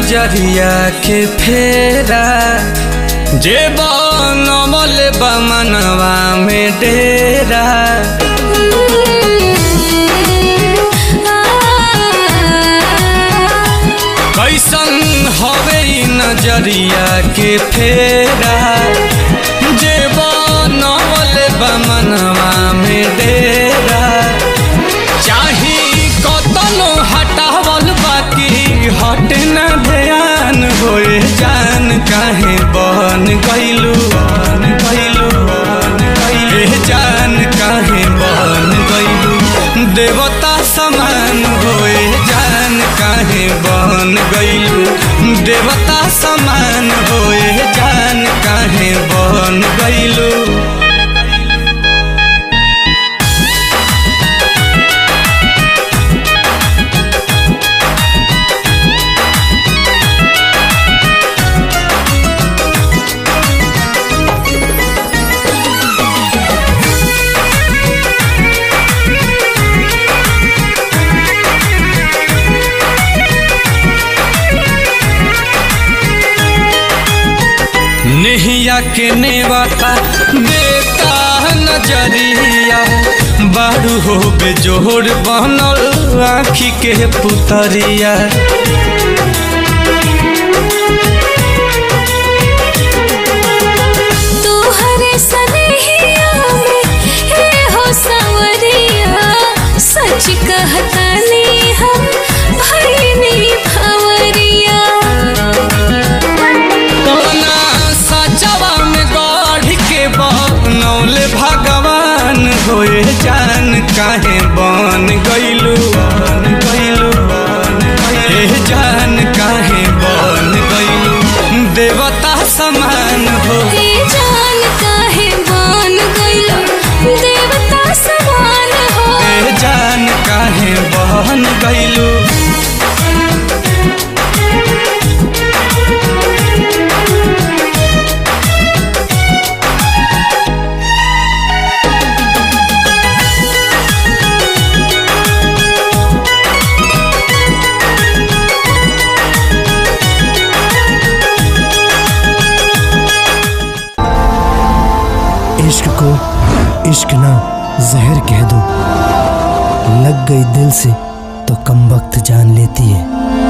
नजरिया के फेरा जे बनमल बमनवा में डेरा कैसन हवे ई नजरिया के फेरा जे बनमल बमनवा में डेरा चाही कतनो हटावल बाकी हट न ध्यान होए जान काहे बन गइलू बन गइलू बन गइलू ए जान काहे बन गइलू देवता समान होए जान काहे बन गइलू देवता समान होए जान काहे बन गइलू नेहिया के नेवाता देता नजरिया बारू हो बेजोड़ बनल आखी के पुतरिया तोहरे सनेहिया में हे हो सवरिया सच कहतानी हम भइनी भवरिया कौना सचवा में गढ़ के बनौल भगवान होए जान काहे बन गइलू बन गइलू बन गइलू ए जान काहे बन गइलू देवता समान हो हे जान काहे बन गइलो देवता समान हो ए जान काहे बहन गइलू इश्क को इश्क ना जहर कह दो लग गई दिल से तो कम वक्त जान लेती है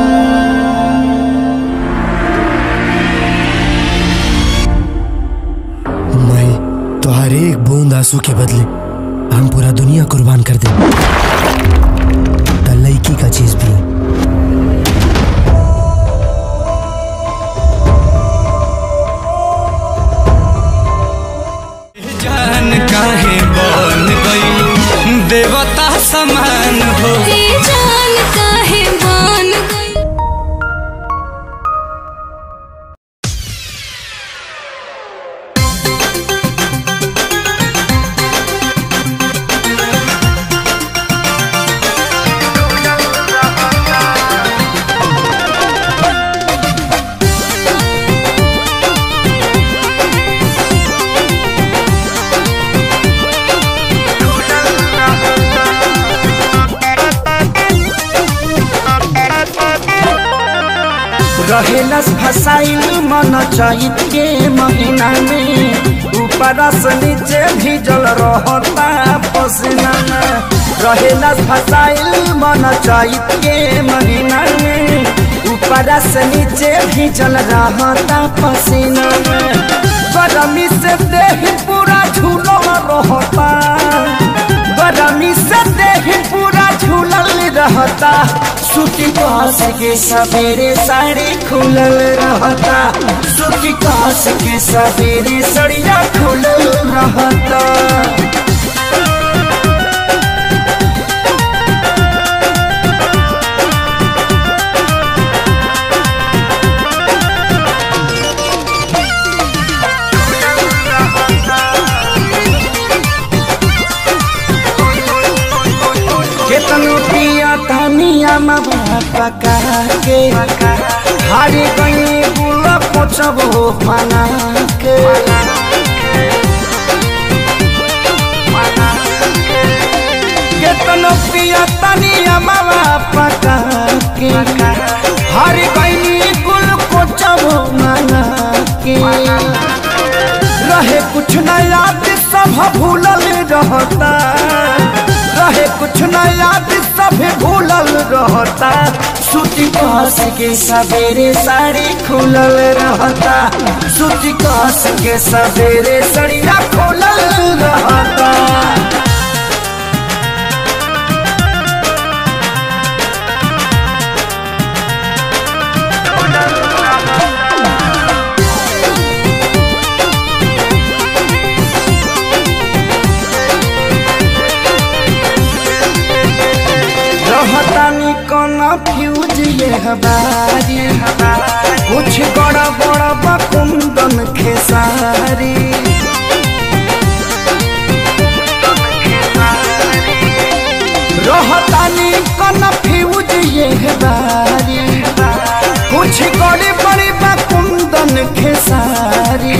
मैं तो हर एक बूंद आंसू के बदले हम पूरा दुनिया कुर्बान कर दे लड़की का चीज भी जान काहे बन गइलू देवता समान हो हे जान काहे बन गइलो रहेलस फसाइल मन चैत के महीना में ऊपर से नीचे भीजल रहता पसीना में रहेलस फसाइल मन चैत के महीना में ऊपर से नीचे भीजल रहता पसीना में गरमी से देह पूरा झूलो रहता गरमी से देह पूरा झूलल रहता सूती कास के सवेरे साड़ी खुलल रहता सूती कास के सवेरे सड़िया खुलल रहता केतनो पिया तनिया मबा पका के हारी गई बुल पोछबो मना के केतनो पिया तनिया मबा पका के हारी गई मांगा के रहे कुछ न याद सब भूलल रहता रहे कुछ न याद सब भूलल रहता सूती कस के सवेरे साड़ी खुलल रहता सूती कस के सवेरे सड़िया खुलल रहता रहतानी कौन फ्यूज ये हमारी कुछ बड़ा बड़ा बकुंदन खेसारी रहतानी कौन फ्यूज ये हमारी कुछ बड़ी बड़ी बकुंदन खेसारी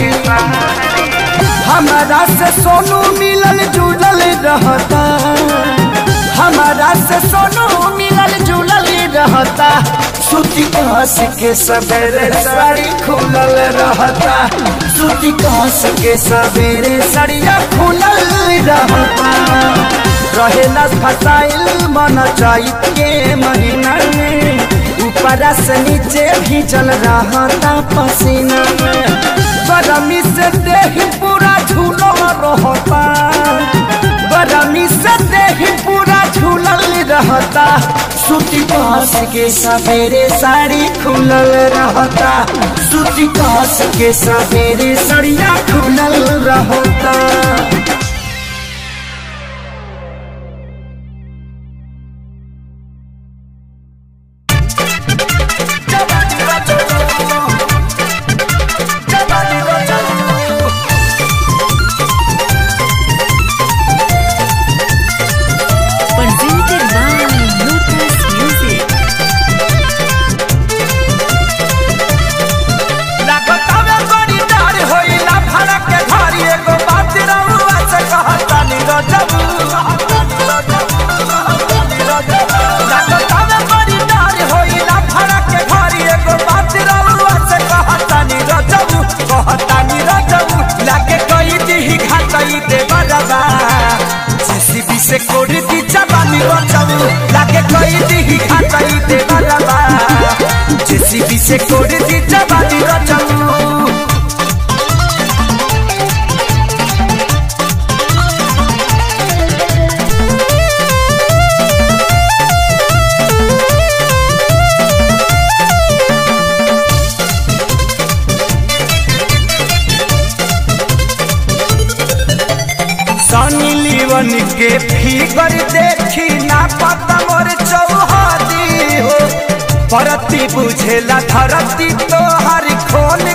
हमारा से सोनू मिलल जुलल रहता हमारा से सोनू मिलल जुलल रहता सूती कस के सवेरे साड़ी खुलल रहता सूती कस के सवेरे साड़िया खुलल रहता रहेला फसाइल मन चैत के महीना में ऊपरा से नीचे भीजल रहता पसीना में गरमी से देह पूरा झूलो रहता गरमी से देह पूरा झूलल रहता सूती कस के सवेरे साड़ी खुलल रहता सूती कस के सवेरे सड़िया खुलल रहता Presented by Lotus Music. लागतावे बड़ी डार होइला भाड़ा के घरी एगो बात रहुआ से कहतानी रजबू लागतावे बड़ी डार होइला भाड़ा के घरी एगो बात रहुआ से कहतानी रजबू कहतानी रजबू लागे कई दिही घाटई दे बरबा जेसीबी से कोड़ी दी जवानी रजबू लागे कई दिही घाटई दे बरबा जेसीबी से कोड़ी दी जवानी रजबू सनी लीवन के फिगर देखी ना पता मोर चौहदी हो परती बुझेला धरती तो हर खोल